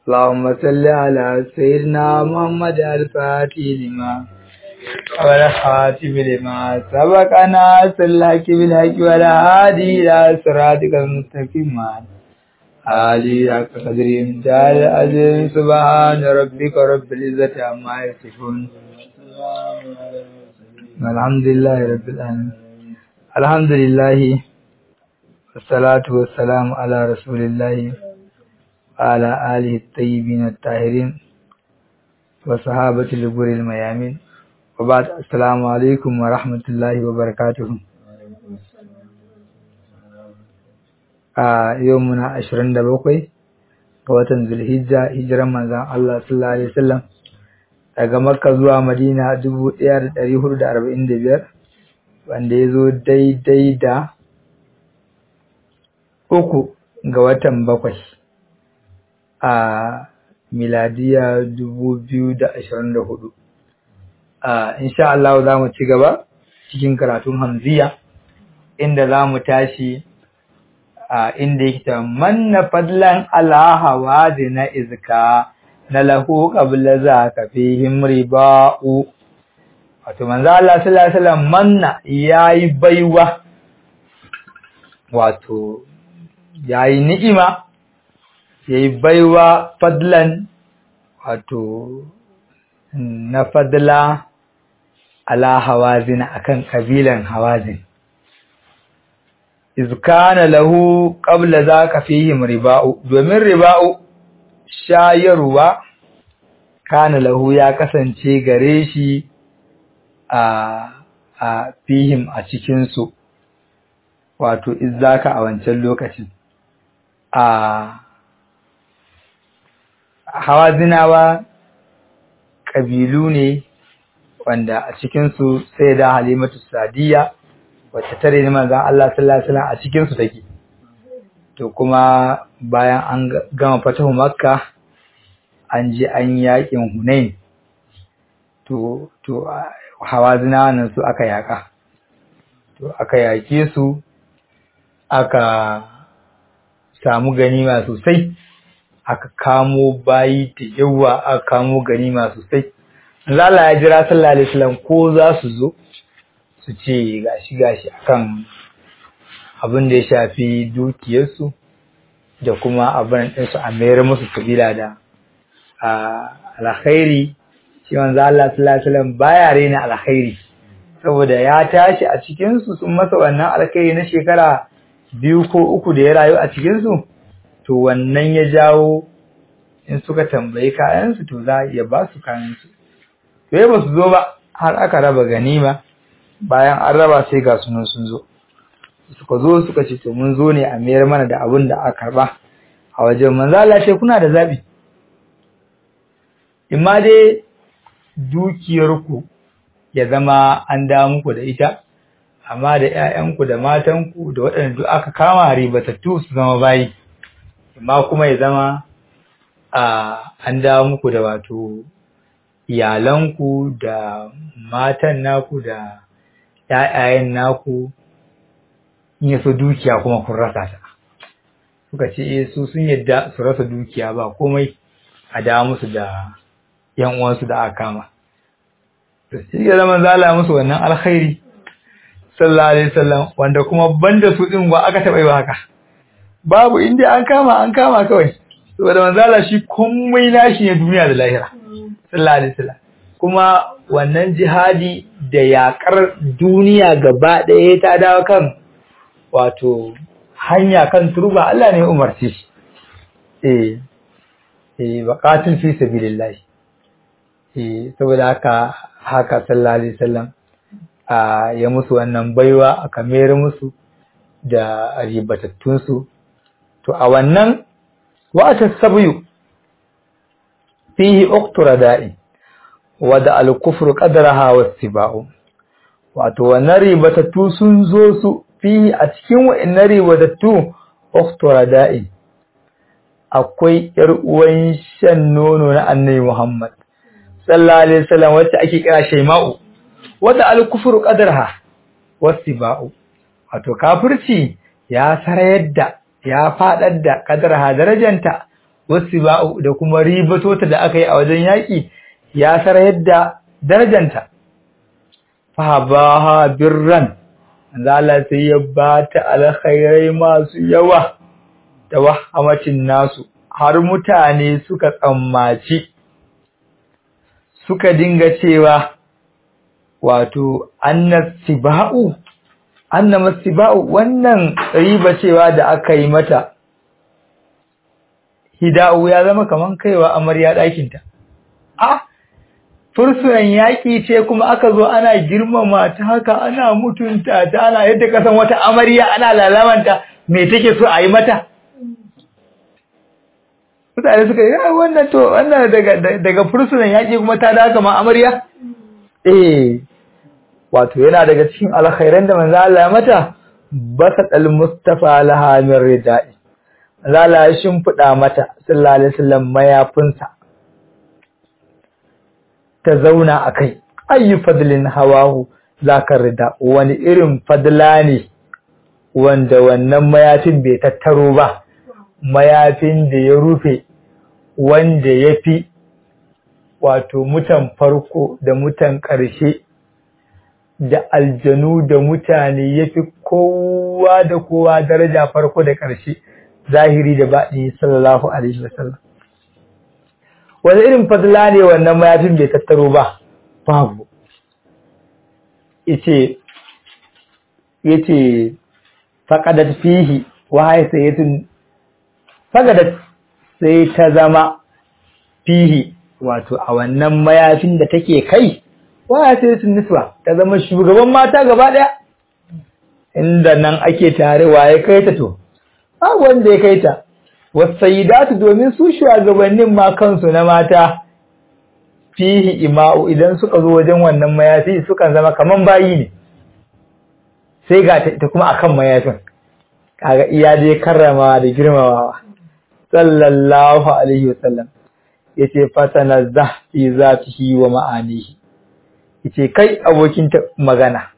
اللهم صل على سيدنا محمد الفاتح لما والخاتم لما سبق ناصر الحق بالحق ولا هادي إلى صراطك المستقيم آلي حق قدر امتال العظيم سبحان ربك رب العزة عما يصفون الحمد لله رب العالمين الحمد لله والصلاة والسلام على رسول الله وعلى آله الطيبين الطاهرين وصحابة الغر الميامين وبعد السلام عليكم ورحمة الله وبركاته a yau muna ashirin da bakwai ga watan zulhijja hijiran manzan Allah sallallahu alaihi wasallam daga makka zuwa madina dubu ɗaya da ɗari hudu da arba'in da biyar wanda ya zo daidai da uku ga watan bakwai a miladiya dubu biyu da ashirin da hudu insha Allah za mu ci gaba cikin karatun hamziya inda za mu tashi a inda yake ta manna fadlan ala hawazi na izka na lahu qabla za ka fihim riba'u wato manzo Allah sallallahu alaihi wasallam manna yayi baiwa wato yayi ni'ima yayi baiwa fadlan wato na fadla ala hawazin akan kabilan hawazin iz kana lahu qabla zaka fihim riba'u domin riba'u shayarwa kana lahu ya kasance gare shi a a fihim a cikin su wato izzaka a wancan lokacin a hawazinawa kabilu ne wanda a cikin su sai da halimatu sadiya wacce tare ne manzon Allah sallallahu alaihi wasallam a cikin su take to kuma bayan an gama fatahu makka an je an yakin hunain to to hawazina nan su aka yaka to aka yake su aka samu ganima sosai aka kamo bayi da yawa aka kamo ganima sosai Allah ya jira sallallahu alaihi wasallam ko za su zo su ce gashi gashi akan abin da ya shafi dukiyarsu da kuma abin ɗinsu a mayar musu kabila da alkhairi shi wanzu Allah sallallahu alaihi wasallam baya rena alkhairi saboda ya tashi a cikin su sun masa wannan alkhairi na shekara biyu ko uku da ya rayu a cikin su to wannan ya jawo in suka tambayi kayan su to za ya ba su kayan su to ba su zo ba har aka raba ganima bayan an raba sai ga sunan sun zo suka zo suka ce to mun zo ne a mayar mana da abin da aka karba a wajen manzo Allah ce kuna da zabi imma dai dukiyarku ya zama an da muku da ita amma da ƴaƴanku da matanku da waɗanda duk aka kama ribatattu su zama bayi imma kuma ya zama a an dawo muku da wato iyalanku da matan naku da ‘ya'yayen naku in yaso dukiya kuma kun rasa ta. Suka ce, su sun yadda su rasa dukiya ba komai a da musu da ‘yan uwansu da aka kama. To, shi ya zama zala musu wannan alkhairi, sallallahu Alaihi wasallam wanda kuma banda su ɗin ba aka taɓa yi ba haka. Babu inda an kama an kama kawai, saboda manzala shi komai nashi ne duniya da lahira, sallallahu Alaihi wasallam. kuma wannan jihadi da yakar duniya gaba ɗaya ta dawo kan wato hanya kan turba Allah ne umarci shi eh eh baqatul fi sabilillah eh saboda haka haka sallallahu alaihi wasallam a ya musu wannan baiwa aka mayar musu da ribatattun su to a wannan wa tasabu fihi uqtura da'i wada al-kufru qadraha was-siba'u wato wannan ribatattu sun zo su fi a cikin wa'annan ribatattu ukhtura da'i akwai yar uwan shan nono na annabi Muhammad sallallahu alaihi wasallam wacce ake kira Shayma'u wada al-kufru qadraha was-siba'u wato kafirci ya sarayar da ya fadar da qadraha darajanta wasu ba'u da kuma ribato ta da aka yi a wajen yaƙi ya sarayar da darajanta fahabaha birran Allah sai ya ba ta alkhairai masu yawa da wahamacin nasu har mutane suka tsammaci suka dinga cewa wato annasiba'u annamasiba'u wannan riba cewa da aka yi mata hida'u ya zama kaman kaiwa amarya ɗakinta a fursunan yaƙi ce kuma aka zo ana girmama ta haka ana mutunta ta ana yadda kasan wata amarya ana lalamanta me take so a yi mata mutane suka yi wannan to wannan daga daga fursunan yaƙi kuma ta da kama amarya eh wato yana daga cikin alkhairan da manzo Allah ya mata basat al-mustafa laha min ridai manzo Allah ya shimfida mata sallallahu alaihi wasallam mayafinsa ta zauna akai ayyu fadlin hawahu zaka rida wani irin fadla ne wanda wannan mayafin bai tattaro ba mayafin da ya rufe wanda ya fi wato mutan farko da mutan ƙarshe da aljanu da mutane ya fi kowa da kowa daraja farko da ƙarshe zahiri da baɗi sallallahu alaihi wasallam wani irin fadla ne wannan mayafin bai tattaro ba babu yace yace faqadat fihi wa haysayatun faqadat sai ta zama fihi wato a wannan mayafin da take kai wa haysayatun niswa ta zama shugaban mata gaba daya inda nan ake tare waye kai ta to ba wanda ya kai ta wasayidatu domin su shugabannin ma kansu na mata fihi ima'u idan suka zo wajen wannan mayafi sukan zama kaman bayi ne sai ga ta kuma akan mayafin kaga iya dai karrama da girmamawa sallallahu alaihi wasallam yace fasana zahfi zatihi wa ma'anihi yace kai abokin magana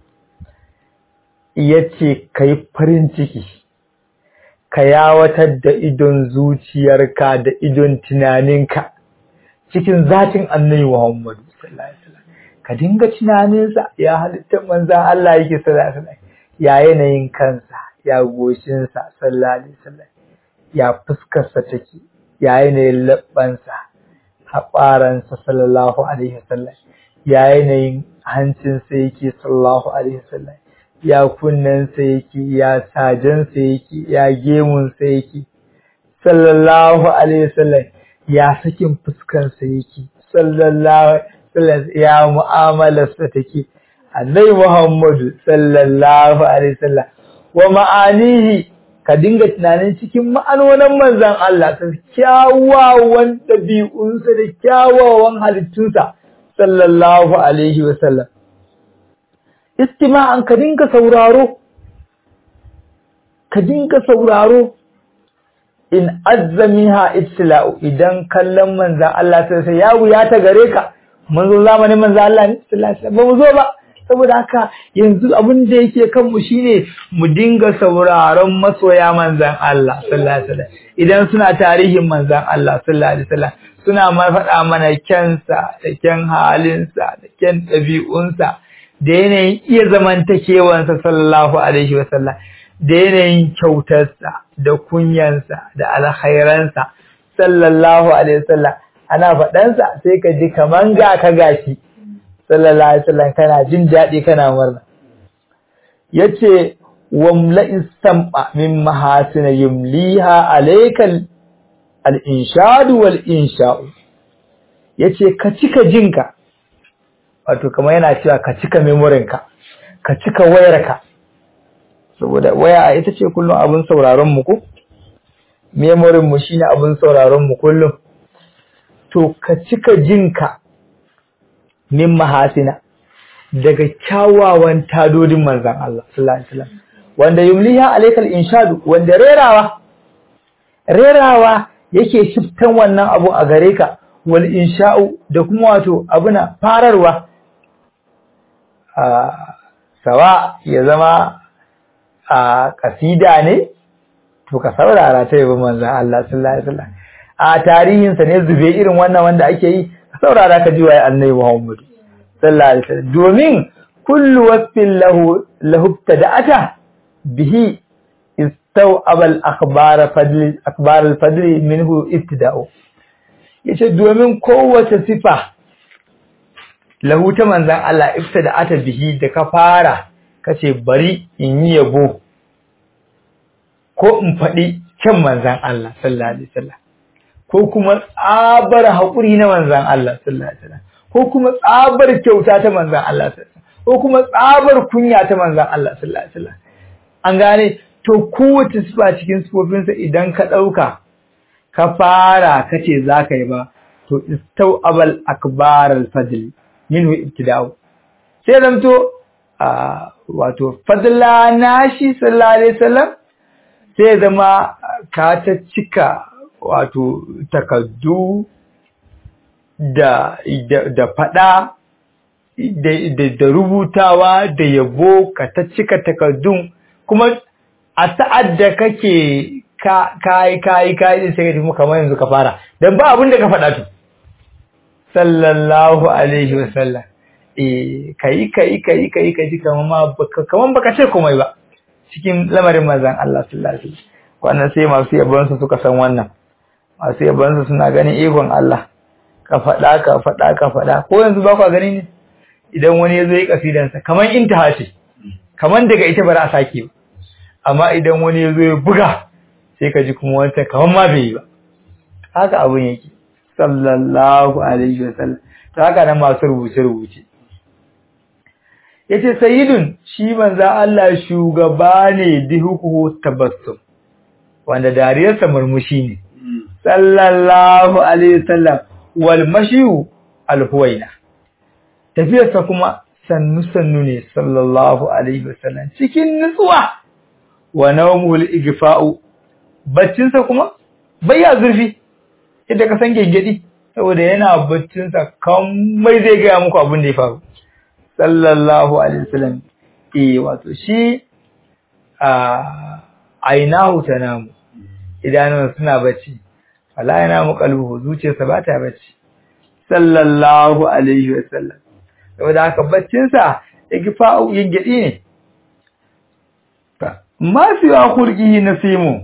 yace kai farin ciki ka yawatar da idon zuciyarka da idon tunaninka cikin zatin annabi Muhammadu sallallahu alaihi wasallam ka dinga tunaninsa ya halitta manzan Allah yake sallallahu alaihi wasallam ya yanayin kansa ya goshinsa sallallahu alaihi wasallam ya fuskarsa take ya yanayin labbansa haɓaransa sallallahu alaihi wasallam ya yanayin hancinsa yake sallallahu alaihi wasallam ya kunnensa yake ya sajensa yake ya gemunsa yake sallallahu alaihi wasallam ya sakin fuskarsa yake sallallahu alaihi ya mu'amalarsa take annabi Muhammadu sallallahu alaihi wasallam wa ma'anihi ka dinga tunanin cikin ma'anonin manzon Allah ta kyawawan ɗabi'unsa da kyawawan halittunsa sallallahu alaihi wasallam istima'an ka dinga sauraro ka dinga sauraro in azzamiha ibtila'u idan kallon manzan Allah sai sai ya wuya ta gare ka mun zo zamanin manzan Allah ne sallallahu alaihi ba mu zo ba saboda haka yanzu abin da yake kan mu shine mu dinga sauraron masoya manzan Allah sallallahu alaihi wasallam idan suna tarihin manzan Allah sallallahu alaihi wasallam suna ma faɗa mana kyansa da kyan halinsa da kyan ɗabi'unsa da yanayin iya zamantakewansa sallallahu alaihi wasallam da yanayin kyautarsa da kunyansa da alkhairansa sallallahu alaihi wasallam ana faɗansa sai ka ji kaman ga ka gashi sallallahu alaihi wasallam kana jin daɗi kana murna yace wamla istam'a min mahasina yumliha alaykal al-inshadu wal insha'u yace ka cika jinka wato kamar yana cewa ka cika memorinka ka cika wayarka saboda waya ita ce kullum abin sauraron mu ko memorin mu shine abin sauraron mu kullum to ka cika jinka min mahasina daga kyawawan tadodin manzon Allah sallallahu alaihi wasallam wanda yumliha alaikal inshadu wanda rerawa rerawa yake shiftan wannan abu a gare ka wal insha'u da kuma wato abuna fararwa sawa ya zama a kasida ne to ka saurara ta yabo manzon Allah sallallahu alaihi wasallam a tarihinsa ne zube irin wannan wanda ake yi ka saurara ka ji waye annabi Muhammad sallallahu alaihi wasallam domin kullu wasfin lahu lahu tada'ata bihi istaw abal akhbar fadli akhbar al fadli minhu ibtida'u yace domin kowace sifa lahu ta manzan Allah ibtida'ata bihi da ka fara kace bari in yi yabo ko in faɗi kyan manzan Allah sallallahu alaihi wasallam ko kuma tsabar haƙuri na manzan Allah sallallahu alaihi wasallam ko kuma tsabar kyauta ta manzan Allah sallallahu alaihi wasallam ko kuma tsabar kunya ta manzan Allah sallallahu alaihi wasallam an gane to kowace sifa cikin sifofinsa idan ka ɗauka ka fara kace za ka yi ba to istau abal akbar al fadl minhu ibtida'u sai zanto wato fadla nashi sallallahu alaihi wasallam sai zama ka ta cika wato takaddu da da fada da da rubutawa da yabo ka ta cika takaddun kuma a sa'ad da kake ka kai kai kai sai ka tafi kamar yanzu ka fara dan ba abin da ka faɗa to sallallahu alaihi wasallam eh kai kai kai kai kai kaman ma baka kaman baka ce komai ba cikin lamarin manzon Allah sallallahu alaihi wasallam wannan sai masu yabon su suka san wannan masu yabon su suna ganin ikon Allah ka faɗa ka faɗa ka faɗa ko yanzu ba ku gani ne idan wani ya zo yi kasidansa kaman intaha ce kaman daga ita ba za a sake ba amma idan wani ya zo ya buga sai ka ji kuma wancan kaman ma bai yi ba haka abun yake sallallahu alaihi wasallam to haka nan masu rubuce rubuce yace sayyidun shi manzo Allah shugaba ne dihuku tabassum wanda dariyarsa murmushi ne sallallahu alaihi wasallam wal mashiyu alhuwaina tafiyarsa kuma sannu sannu ne sallallahu alaihi wasallam cikin nutsuwa wa nawmul igfa'u baccinsa kuma bayya zurfi idan ka san gengedi saboda yana baccinsa kamar zai gaya muku abin da ya faru sallallahu alaihi wasallam eh wato shi a ainahu tanamu idanun suna bacci wala yana mu kalbu zuciyarsa ba ta bacci sallallahu alaihi wasallam saboda haka baccinsa igfa'u gengedi ne ma fi wa khulqihi nasimu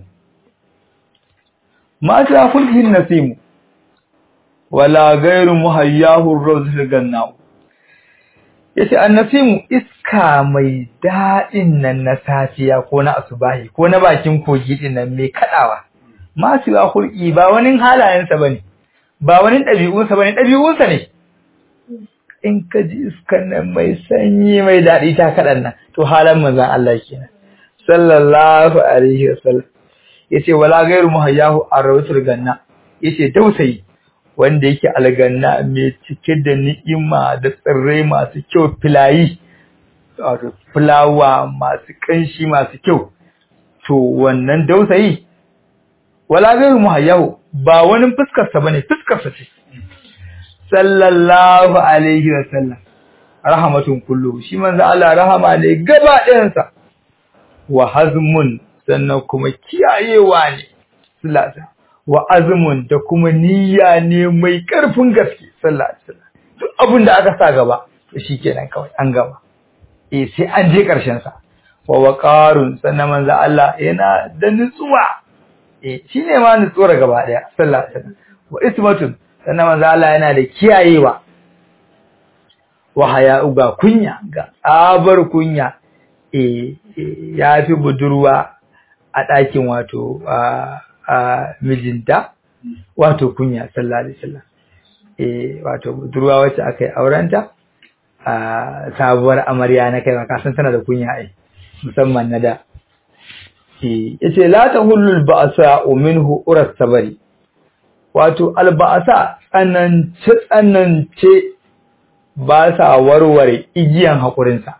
ma fi wa khulqihi nasimu wala ghayru muhayyahu ar-rawzul gannau yace annasimu iska mai dadin nan na safiya ko na asubahi ko na bakin kogi din nan mai kadawa ma fi wa khulqi ba wani halayensa bane ba wani dabi'unsa bane dabi'unsa ne in ka ji iskan nan mai sanyi mai dadi ta kadan nan to halan manzon Allah kenan sallallahu alaihi wasallam yace wala ghairu muhayyahu arwatul ganna yace tausayi wanda yake alganna mai cike da ni'ima da tsirrai masu kyau filayi wato fulawa masu kanshi masu kyau to wannan dausayi wala ghairu muhayyahu ba wani fuskar sa bane fuskar sa ce sallallahu alaihi wasallam rahmatun kullu shi manzo Allah rahama ne gaba ɗayan sa wa hazmun sannan kuma kiyayewa ne sallata wa azmun da kuma niyya ne mai karfin gaske sallallahu alaihi wasallam duk abin da aka sa gaba to shikenan kawai an gaba eh sai an je karshen sa wa waqarun sannan manzo Allah yana da nutsuwa eh shine ma nutsuwar gaba daya sallallahu alaihi wasallam wa ismatun sannan manzo Allah yana da kiyayewa wa haya'u ga kunya ga tsabar kunya eh ya fi budurwa a ɗakin wato a mijinta wato kunya sallallahu alaihi wasallam eh wato budurwa wacce aka yi aurenta a sabuwar amarya na kai ka san tana da kunya ai musamman na da eh yace la tahullu ba'sa minhu uras sabari wato alba'asa tsanance tsanance ba sa warware igiyan haƙurinsa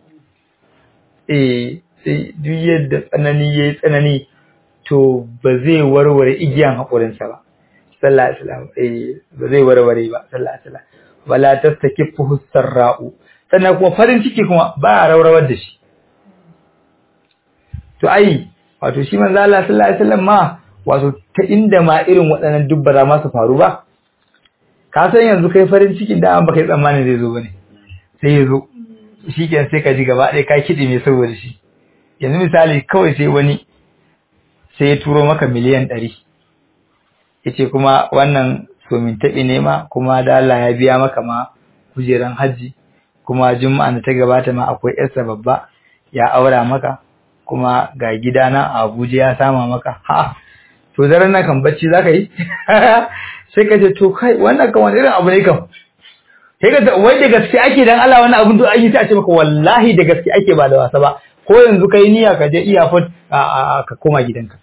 eh sai duk yadda tsanani yayi tsanani to ba zai warware igiyan haƙurinsa ba sallallahu alaihi wasallam eh ba zai warware ba sallallahu alaihi wasallam wala tastakifu sarra'u sannan kuma farin ciki kuma ba a rawrawar da shi to ai wato shi manzo Allah sallallahu alaihi wasallam ma wato ta inda ma irin waɗannan duk ba za ma su faru ba ka san yanzu kai farin cikin da an baka yi tsammanin zai zo bane sai ya zo shi kenan sai ka ji gaba ɗaya ka kiɗi mai saboda shi yanzu misali kawai sai wani sai ya turo maka miliyan ɗari ya ce kuma wannan somin taɓi ne ma kuma da Allah ya biya maka ma kujeran hajji kuma juma'a da ta gabata ma akwai yarsa babba ya aura maka kuma ga gidana a Abuja ya sama maka ha to daren nan kan bacci zaka yi sai ka ce to kai wannan kan wani irin abu ne kam sai ka wai da gaske ake dan Allah wannan abun to an yi sai a ce maka wallahi da gaske ake ba da wasa ba ko yanzu kai niyya ka je iyafot ka koma gidanka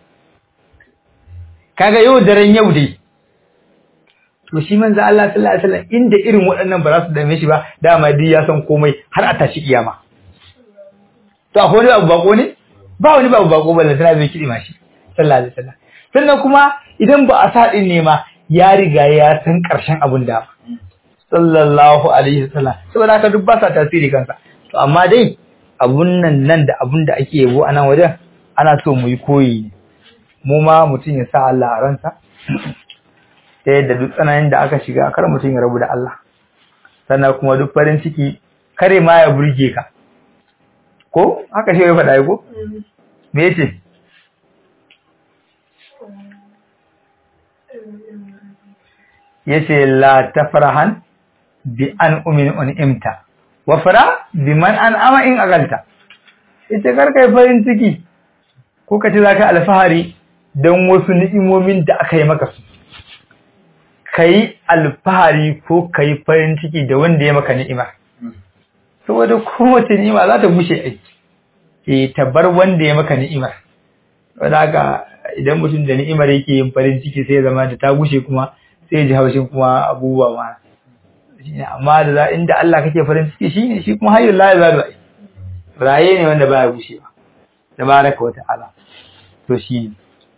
kaga yau daren yau dai to shi manzo Allah sallallahu alaihi wasallam inda irin waɗannan ba za su dame shi ba dama dai ya san komai har a tashi kiyama to akwai wani abu bako ne ba wani babu bako ba lantana bai kidi ma shi sallallahu alaihi wasallam sannan kuma idan ba a sa din ne ma ya riga ya san karshen abun da sallallahu alaihi wasallam saboda haka duk ba sa tasiri kansa to amma dai abun nan nan da abun da ake yabo a nan wajen ana so mu yi koyi ne mu ma mutum ya sa Allah a ransa ta yadda duk tsananin da aka shiga kar mutum ya rabu da Allah sannan kuma duk farin ciki kare ma ya burge ka ko haka shi ya faɗa ko me yace yace la tafrahan bi an umin un'imta wa fara bi man an ama in agalta ita kar kai farin ciki ko ka ce zaka alfahari don wasu ni'imomin da aka yi maka su ka yi alfahari ko ka yi farin ciki da wanda ya maka ni'ima saboda kowace ni'ima za ta gushe aiki e tabbar wanda ya maka ni'imar wadda haka idan mutum da ni'imar yake yin farin ciki sai ya zama da ta gushe kuma sai ya ji haushin kuma abubuwa ma amma da za inda Allah kake farin ciki shine shi kuma hayyul la yazalu raye ne wanda baya gushewa tabaraka wa ta'ala to shi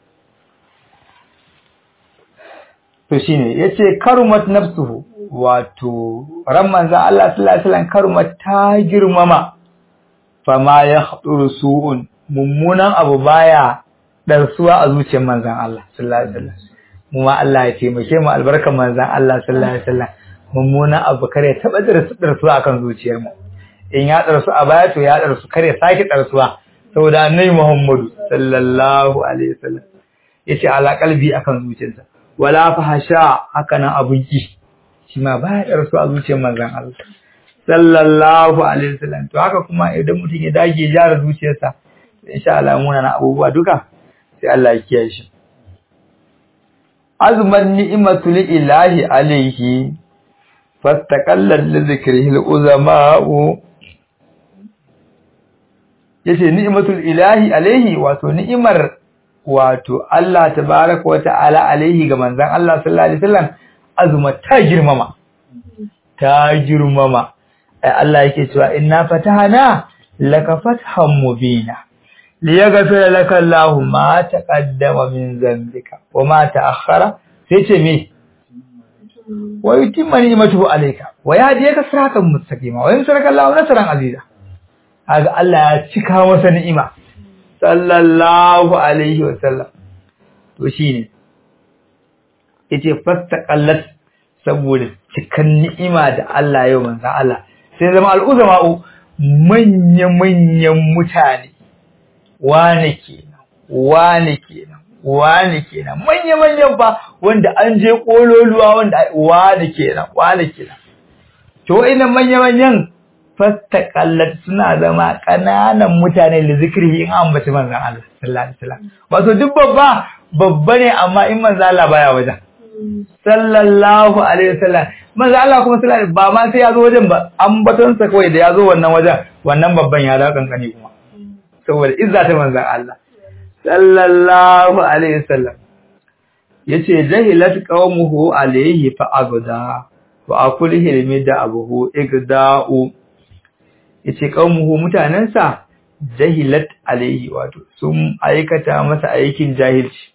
to shine yace karumat nafsuhu wato ran manzon Allah sallallahu alaihi wasallam karumat ta girmama fama ya haduru su'un mummunan abu baya darsuwa a zuciyar manzon Allah sallallahu alaihi wasallam mu ma Allah ya taimake mu albarkan manzon Allah sallallahu alaihi wasallam mummunan abu kare taba darsuwa akan zuciyar mu in ya darsu a baya to ya darsu kare sake darsuwa saboda annabi Muhammadu sallallahu alaihi wasallam yace ala qalbi akan zuciyarsa wala fahasha haka nan abun ki shi ma ba ya darsu a zuciyar manzon Allah sallallahu alaihi wasallam to haka kuma idan mutum ya dage jara zuciyarsa insha Allah muna na abubuwa duka sai Allah ya kiyaye shi azman ni'matu lillahi alaihi fastaqalla li dhikrihi al-uzama'u yace ni'matul ilahi alaihi wato ni'imar wato Allah tabaraka wa ta'ala alaihi ga manzon Allah sallallahu alaihi wasallam azuma ta girmama ta girmama ai Allah yake cewa inna fatahana laka fathan mubina liyaghfira laka Allahu ma taqaddama min dhanbika wa ma ta'akhkhara sai ce me wa yutimma ni'matuhu alayka wa yahdiyaka siratan mustaqima wa yansuraka Allahu nasran aziza kaga Allah ya cika masa ni'ima sallallahu alaihi wa sallam to shine yace fastaqallat saboda cikan ni'ima da Allah yau manzo Allah sai zama al'uzama'u manya-manyan mutane wane kenan wane kenan wane kenan manya-manyan ba wanda an je kololuwa wanda wane kenan wane kenan to ina manya-manyan fastaqallat suna zama kananan mutane da zikiri in an bace manzon Allah sallallahu alaihi wasallam wato duk babba babba ne amma in manzon Allah baya wajen sallallahu alaihi wasallam manzo Allah kuma sallallahu ba ma sai ya zo wajen ba ambaton sa kawai da ya zo wannan wajen wannan babban ya da kankani kuma saboda izza ta manzo Allah sallallahu alaihi wasallam yace jahilat qaumuhu alaihi fa agda wa akulihi limida abuhu igda'u yace qaumuhu mutanansa jahilat alaihi wato sun aikata masa aikin jahilci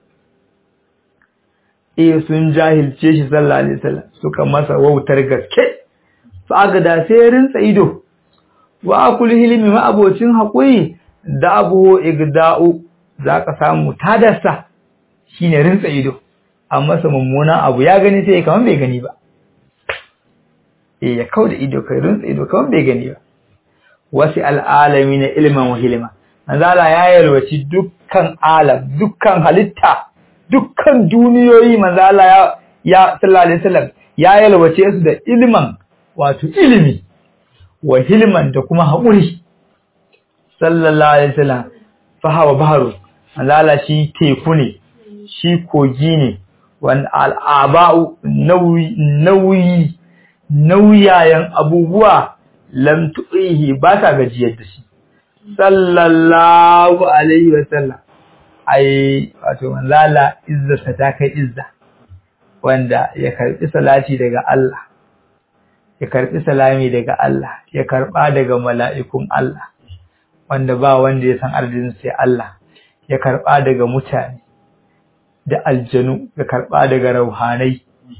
eh sun jahilce shi sallallahu alaihi wasallam suka masa wautar gaske fa da sai rinsa ido wa akul hilmi ma abocin hakuri da abu igda'u zaka samu tadarsa shine rinsa ido an masa mummunan abu ya gani sai kaman bai gani ba eh ya kauda ido kai rinsa ido kaman bai gani ba wasi al'alami na ilman wa hilma manzala ya yalwaci dukkan alam dukkan halitta dukkan duniyoyi manzala ya ya sallallahu alaihi wasallam ya yalwace su da ilman wato ilimi wa hilman da kuma haƙuri sallallahu alaihi wasallam fa hawa baharu manzala shi teku ne shi kogi ne wan al'aba'u nauyi nauyi nauyayen abubuwa lam tu'ihi ba sa gajiyar da shi sallallahu alaihi wa sallam ai wato manzala izzarsa ta kai izza wanda ya karbi salati daga Allah ya karbi salami daga Allah ya karba daga mala'ikun Allah wanda ba wanda ya san arzikin sai Allah ya karba daga mutane da aljanu ya karba daga rauhanai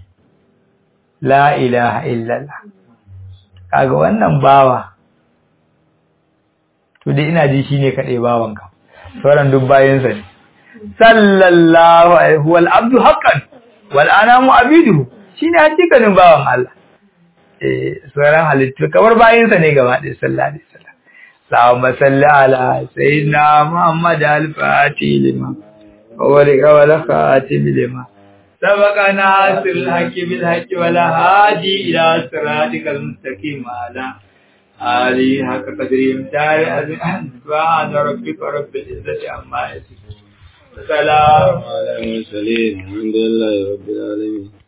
la ilaha illallah kaga wannan bawa to dai ina ji shine kadai bawanka sauran duk bayansa ne sallallahu alaihi wal abdu haqqan wal anamu abiduhu shine hakikanin bawan Allah eh sauran halittu kamar bayansa ne gaba ɗaya sallallahu alaihi wasallam Allahumma salli ala sayyidina Muhammad al-Fatih lima wa wal khatim lima سبق ناصر الحق بالحق ولا هادي إلى صراطك المستقيم على آله حق قدر امتار سبحان ربك رب العزة عما يصفون سلام على المرسلين الحمد لله رب العالمين